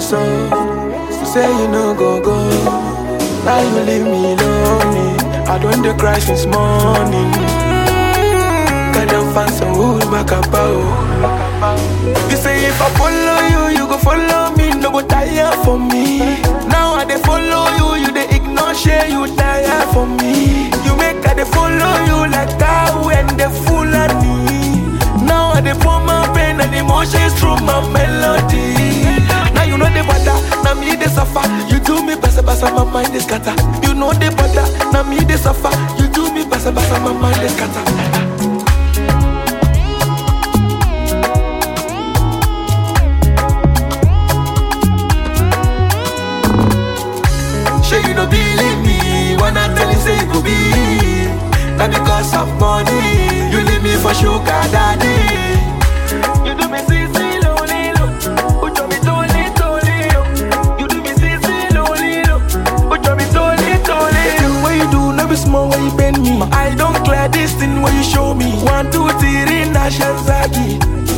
so. You say you no go go. Now you leave me lonely. I don't dey cry since morning. Got them fans and who's back about. You say if I follow you, you go follow me. No go tire for me. Now I dey follow you, you dey ignore share you tire for me. You make I dey follow you like cow and the Fulani. Now I dey pour my pain and emotions through my melody. Now you know the bother, now me dey suffer. You do me basa basa, my mind is scatter. You know the bother, now me dey suffer. You do me basa basa, my mind is scatter. Sure you don't believe me when I tell you say it could be Not because of money You leave me for sugar daddy You do me sissy lonely lo Put me totally totally lo You do me sissy lonely lo Put me totally totally The thing what you do never small when you bend me I don't clear this thing when you show me One two three nation zagi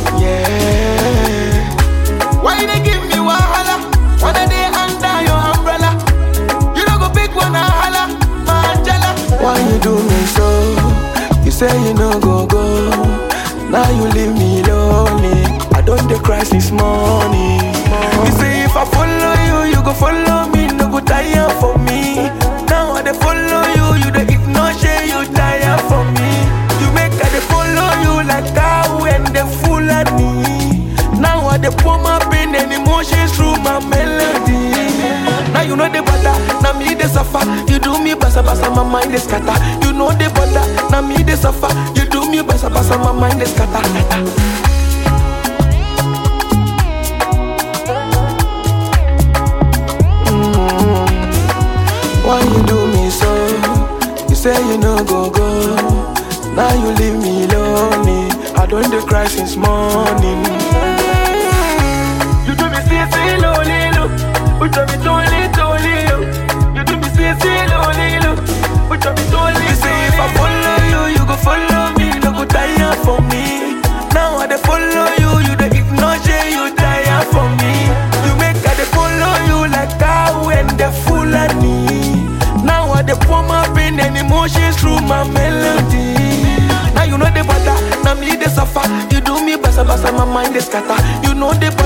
Yeah Why you they give me wahala When I dey under your umbrella you don't go pick one and holla, my Angela. Why you do me so? You say you no go go. Now you leave me lonely. I don't dey cry since morning. You say if I follow you, you go follow me. No go tire for me. Now I dey follow you, you dey ignore shey you tire for me. You make I dey follow you like cow and the Fulani. Now I dey pour my pain and emotions through my melody. Now you know the bother, now me dey suffer. You do me basa basa, my mind is scatter. You know the bother, now me dey suffer. You do me basa basa, my mind is scatter. Mm. Why you do me so? You say you no go go. Now you leave me lonely. I don't dey cry since morning. You do me see see lonely look. You do me totally totally look. You do me see see lonely look. You do me totally. You say if I follow you, you go follow me. No go tire for me. Now I dey follow you, you dey ignore shey you tire for me. You make I dey follow you like cow and the Fulani. Now I dey pour my pain and emotions through my melody. Now you know the bother, now me dey suffer. You do me basa basa, my mind is scatter. You know the bother.